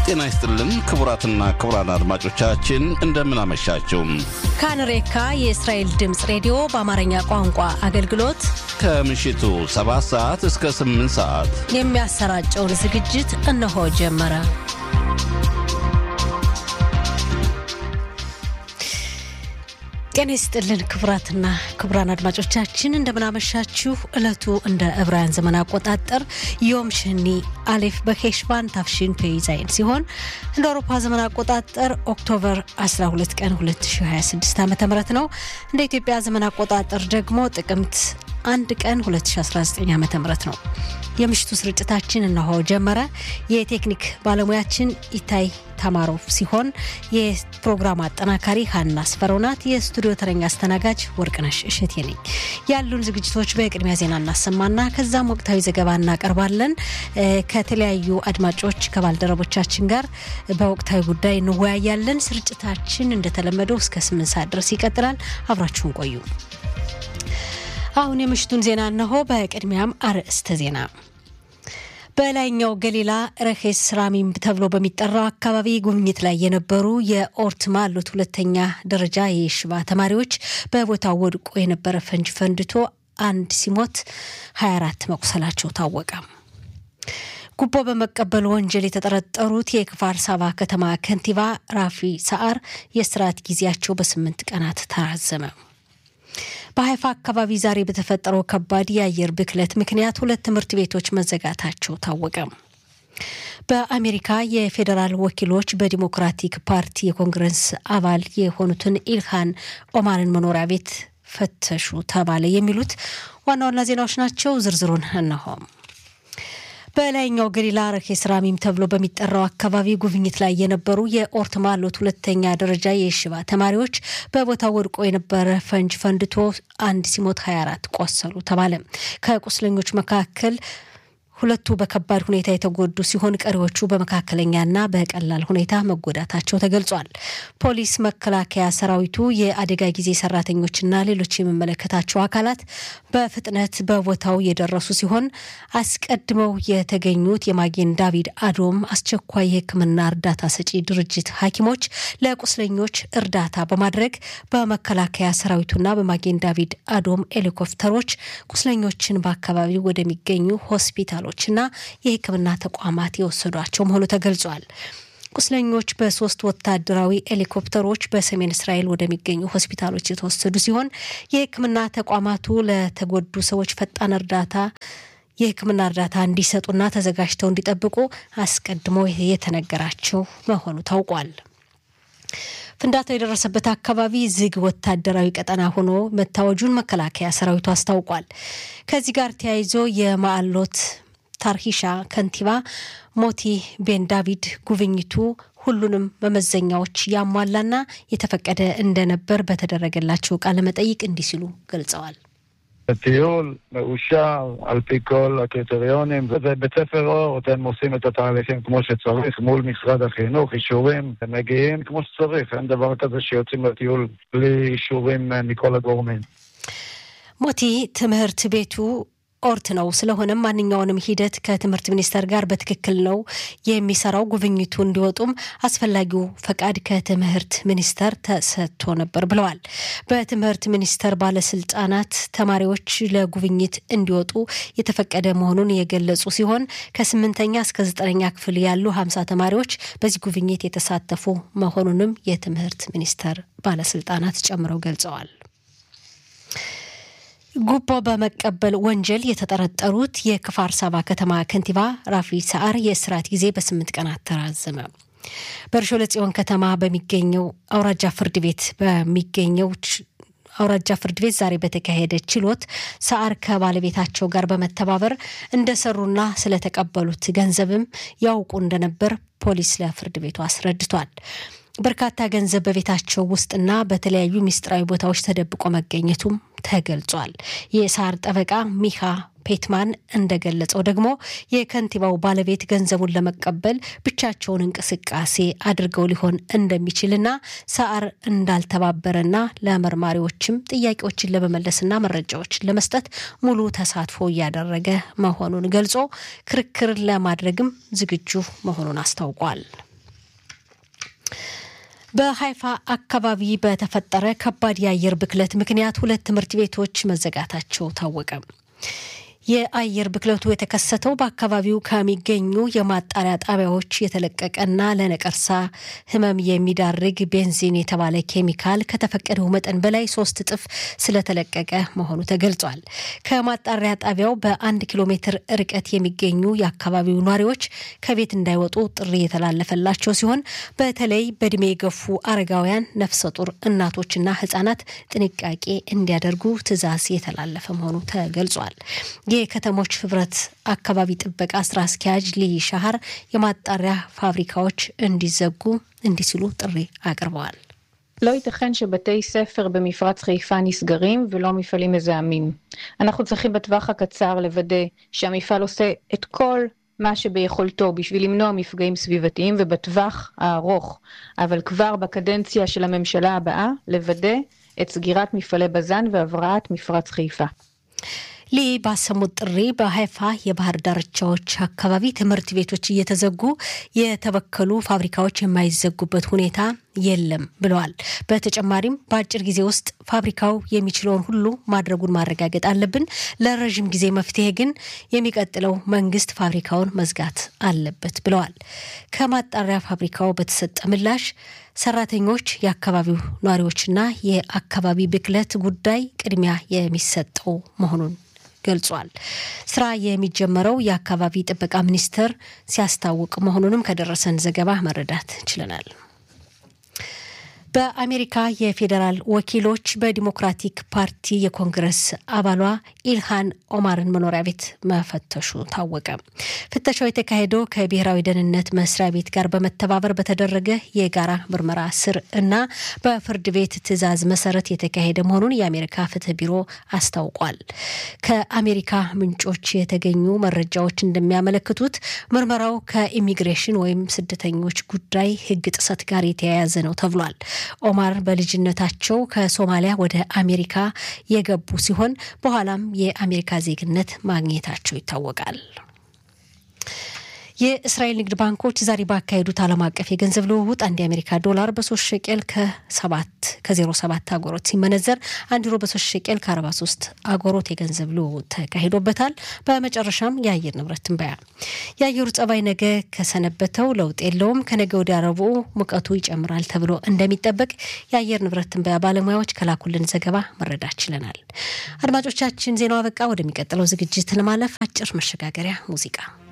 ጤና ይስጥልን ክቡራትና ክቡራን አድማጮቻችን እንደምን አመሻችሁ። ካንሬካ የእስራኤል ድምፅ ሬዲዮ በአማርኛ ቋንቋ አገልግሎት ከምሽቱ 7 ሰዓት እስከ 8 ሰዓት የሚያሰራጨውን ዝግጅት እነሆ ጀመረ። ጤና ይስጥልን ክቡራትና ክቡራን አድማጮቻችን እንደምናመሻችሁ። ዕለቱ እንደ ዕብራውያን ዘመን አቆጣጠር ዮም ሽኒ አሌፍ በኬሽቫን ታፍሺን ፔይዛይን ሲሆን እንደ አውሮፓ ዘመን አቆጣጠር ኦክቶበር 12 ቀን 2026 ዓ ም ነው። እንደ ኢትዮጵያ ዘመን አቆጣጠር ደግሞ ጥቅምት አንድ ቀን 2019 ዓ ም ነው። የምሽቱ ስርጭታችን እነሆ ጀመረ። የቴክኒክ ባለሙያችን ኢታይ ታማሮቭ ሲሆን የፕሮግራም አጠናካሪ ሀና አስፈረው ናት። የስቱዲዮ ተረኛ አስተናጋጅ ወርቅነሽ እሸቴ ነኝ። ያሉን ዝግጅቶች በቅድሚያ ዜና እናሰማና ከዛም ወቅታዊ ዘገባ እናቀርባለን። ከተለያዩ አድማጮች ከባልደረቦቻችን ጋር በወቅታዊ ጉዳይ እንወያያለን። ስርጭታችን እንደተለመደው እስከ ስምንት ሰዓት ድረስ ይቀጥላል። አብራችሁን ቆዩ። አሁን የምሽቱን ዜና እነሆ። በቅድሚያም አርዕስተ ዜና በላይኛው ገሊላ ረኬስ ራሚም ተብሎ በሚጠራው አካባቢ ጉብኝት ላይ የነበሩ የኦርት ማሉት ሁለተኛ ደረጃ የሽባ ተማሪዎች በቦታው ወድቆ የነበረ ፈንጅ ፈንድቶ አንድ ሲሞት 24 መቁሰላቸው ታወቀ። ጉቦ በመቀበል ወንጀል የተጠረጠሩት የክፋር ሳባ ከተማ ከንቲባ ራፊ ሰዓር የስርዓት ጊዜያቸው በስምንት ቀናት ተራዘመ። በሀይፋ አካባቢ ዛሬ በተፈጠረው ከባድ የአየር ብክለት ምክንያት ሁለት ትምህርት ቤቶች መዘጋታቸው ታወቀ። በአሜሪካ የፌዴራል ወኪሎች በዲሞክራቲክ ፓርቲ የኮንግረስ አባል የሆኑትን ኢልሃን ኦማርን መኖሪያ ቤት ፈተሹ ተባለ። የሚሉት ዋና ዋና ዜናዎች ናቸው። ዝርዝሩን እነሆ። በላይኛው ገሊላ ረኬስ ራሚም ተብሎ በሚጠራው አካባቢ ጉብኝት ላይ የነበሩ የኦርት ማሎት ሁለተኛ ደረጃ የሽባ ተማሪዎች በቦታው ወድቆ የነበረ ፈንጅ ፈንድቶ አንድ ሲሞት 24 ቆሰሉ ተባለ። ከቁስለኞች መካከል ሁለቱ በከባድ ሁኔታ የተጎዱ ሲሆን ቀሪዎቹ በመካከለኛና በቀላል ሁኔታ መጎዳታቸው ተገልጿል። ፖሊስ፣ መከላከያ ሰራዊቱ፣ የአደጋ ጊዜ ሰራተኞችና ሌሎች የሚመለከታቸው አካላት በፍጥነት በቦታው የደረሱ ሲሆን አስቀድመው የተገኙት የማጌን ዳቪድ አዶም አስቸኳይ የሕክምና እርዳታ ሰጪ ድርጅት ሐኪሞች ለቁስለኞች እርዳታ በማድረግ በመከላከያ ሰራዊቱና በማጌን ዳቪድ አዶም ሄሊኮፕተሮች ቁስለኞችን በአካባቢው ወደሚገኙ ሆስፒታሎች ና የሕክምና ተቋማት የወሰዷቸው መሆኑ ተገልጿል። ቁስለኞች በሶስት ወታደራዊ ሄሊኮፕተሮች በሰሜን እስራኤል ወደሚገኙ ሆስፒታሎች የተወሰዱ ሲሆን የሕክምና ተቋማቱ ለተጎዱ ሰዎች ፈጣን እርዳታ የሕክምና እርዳታ እንዲሰጡና ተዘጋጅተው እንዲጠብቁ አስቀድሞ የተነገራቸው መሆኑ ታውቋል። ፍንዳታው የደረሰበት አካባቢ ዝግ ወታደራዊ ቀጠና ሆኖ መታወጁን መከላከያ ሰራዊቱ አስታውቋል። ከዚህ ጋር ተያይዞ የማዕሎት ታርሂሻ ከንቲባ ሞቲ ቤን ዳቪድ ጉብኝቱ ሁሉንም መመዘኛዎች ያሟላና የተፈቀደ እንደነበር በተደረገላቸው ቃለ መጠይቅ እንዲህ ሲሉ ገልጸዋል። טיול מאושר על פי כל הקריטריונים, ובית ספר אורט הם עושים את התהליכים כמו שצריך מול משרד החינוך, אישורים, הם מגיעים כמו שצריך, אין דבר כזה שיוצאים לטיול בלי אישורים מכל הגורמים. ሞቲ ትምህርት ቤቱ ኦርት ነው። ስለሆነም ማንኛውንም ሂደት ከትምህርት ሚኒስቴር ጋር በትክክል ነው የሚሰራው። ጉብኝቱ እንዲወጡም አስፈላጊው ፈቃድ ከትምህርት ሚኒስቴር ተሰጥቶ ነበር ብለዋል። በትምህርት ሚኒስቴር ባለስልጣናት ተማሪዎች ለጉብኝት እንዲወጡ የተፈቀደ መሆኑን የገለጹ ሲሆን ከስምንተኛ እስከ ዘጠነኛ ክፍል ያሉ ሀምሳ ተማሪዎች በዚህ ጉብኝት የተሳተፉ መሆኑንም የትምህርት ሚኒስቴር ባለስልጣናት ጨምረው ገልጸዋል። ጉቦ በመቀበል ወንጀል የተጠረጠሩት የክፋር ሳባ ከተማ ከንቲባ ራፊ ሰዓር የእስራት ጊዜ በስምንት ቀናት ተራዘመ። በርሾለ ጽዮን ከተማ በሚገኘው አውራጃ ፍርድ ቤት በሚገኘው አውራጃ ፍርድ ቤት ዛሬ በተካሄደ ችሎት ሰዓር ከባለቤታቸው ጋር በመተባበር እንደሰሩና ስለተቀበሉት ገንዘብም ያውቁ እንደነበር ፖሊስ ለፍርድ ቤቱ አስረድቷል። በርካታ ገንዘብ በቤታቸው ውስጥና በተለያዩ ምስጢራዊ ቦታዎች ተደብቆ መገኘቱም ተገልጿል። የሳር ጠበቃ ሚካ ፔትማን እንደገለጸው ደግሞ የከንቲባው ባለቤት ገንዘቡን ለመቀበል ብቻቸውን እንቅስቃሴ አድርገው ሊሆን እንደሚችልና ሰዓር እንዳልተባበረና ለመርማሪዎችም ጥያቄዎችን ለመመለስና መረጃዎችን ለመስጠት ሙሉ ተሳትፎ እያደረገ መሆኑን ገልጾ ክርክር ለማድረግም ዝግጁ መሆኑን አስታውቋል። በሀይፋ አካባቢ በተፈጠረ ከባድ የአየር ብክለት ምክንያት ሁለት ትምህርት ቤቶች መዘጋታቸው ታወቀ። የአየር ብክለቱ የተከሰተው በአካባቢው ከሚገኙ የማጣሪያ ጣቢያዎች የተለቀቀና ለነቀርሳ ሕመም የሚዳርግ ቤንዚን የተባለ ኬሚካል ከተፈቀደው መጠን በላይ ሶስት እጥፍ ስለተለቀቀ መሆኑ ተገልጿል። ከማጣሪያ ጣቢያው በአንድ ኪሎ ሜትር ርቀት የሚገኙ የአካባቢው ነዋሪዎች ከቤት እንዳይወጡ ጥሪ የተላለፈላቸው ሲሆን በተለይ በእድሜ የገፉ አረጋውያን፣ ነፍሰ ጡር እናቶችና ሕጻናት ጥንቃቄ እንዲያደርጉ ትዕዛዝ የተላለፈ መሆኑ ተገልጿል። የከተሞች ህብረት አካባቢ ጥበቃ ስራ አስኪያጅ ሊ ሻሃር የማጣሪያ ፋብሪካዎች እንዲዘጉ እንዲህ ሲሉ ጥሪ አቅርበዋል። לא ייתכן שבתי ספר במפרץ חיפה נסגרים ולא מפעלים מזהמים. אנחנו צריכים בטווח הקצר לוודא שהמפעל עושה את כל מה שביכולתו בשביל למנוע מפגעים סביבתיים ובטווח הארוך, אבל כבר בקדנציה של הממשלה הבאה, לוודא את סגירת מפעלי בז"ן והבראת מפרץ חיפה. ሊ ባሰሙት ጥሪ በሀይፋ የባህር ዳርቻዎች አካባቢ ትምህርት ቤቶች እየተዘጉ የተበከሉ ፋብሪካዎች የማይዘጉበት ሁኔታ የለም ብለዋል። በተጨማሪም በአጭር ጊዜ ውስጥ ፋብሪካው የሚችለውን ሁሉ ማድረጉን ማረጋገጥ አለብን። ለረዥም ጊዜ መፍትሄ ግን የሚቀጥለው መንግስት ፋብሪካውን መዝጋት አለበት ብለዋል። ከማጣሪያ ፋብሪካው በተሰጠ ምላሽ ሰራተኞች፣ የአካባቢው ነዋሪዎችና የአካባቢ ብክለት ጉዳይ ቅድሚያ የሚሰጠው መሆኑን ገልጿል። ስራ የሚጀመረው የአካባቢ ጥበቃ ሚኒስቴር ሲያስታውቅ መሆኑንም ከደረሰን ዘገባ መረዳት ችለናል። በአሜሪካ የፌዴራል ወኪሎች በዲሞክራቲክ ፓርቲ የኮንግረስ አባሏ ኢልሃን ኦማርን መኖሪያ ቤት መፈተሹ ታወቀ። ፍተሻው የተካሄደው ከብሔራዊ ደህንነት መስሪያ ቤት ጋር በመተባበር በተደረገ የጋራ ምርመራ ስር እና በፍርድ ቤት ትዕዛዝ መሰረት የተካሄደ መሆኑን የአሜሪካ ፍትህ ቢሮ አስታውቋል። ከአሜሪካ ምንጮች የተገኙ መረጃዎች እንደሚያመለክቱት ምርመራው ከኢሚግሬሽን ወይም ስደተኞች ጉዳይ ሕግ ጥሰት ጋር የተያያዘ ነው ተብሏል። ኦማር በልጅነታቸው ከሶማሊያ ወደ አሜሪካ የገቡ ሲሆን በኋላም የአሜሪካ ዜግነት ማግኘታቸው ይታወቃል። የእስራኤል ንግድ ባንኮች ዛሬ ባካሄዱት ዓለም አቀፍ የገንዘብ ልውውጥ አንድ የአሜሪካ ዶላር በሶስት ሸቄል ከሰባት ከዜሮ ሰባት አጎሮት ሲመነዘር አንድ ዩሮ በሶስት ሸቄል ከአርባ ሶስት አጎሮት የገንዘብ ልውውጥ ተካሂዶበታል። በመጨረሻም የአየር ንብረት ትንበያ። የአየሩ ጸባይ ነገ ከሰነበተው ለውጥ የለውም። ከነገ ወዲያ ረቡዕ ሙቀቱ ይጨምራል ተብሎ እንደሚጠበቅ የአየር ንብረት ትንበያ ባለሙያዎች ከላኩልን ዘገባ መረዳት ችለናል። አድማጮቻችን ዜናው አበቃ። ወደሚቀጥለው ዝግጅት ለማለፍ አጭር መሸጋገሪያ ሙዚቃ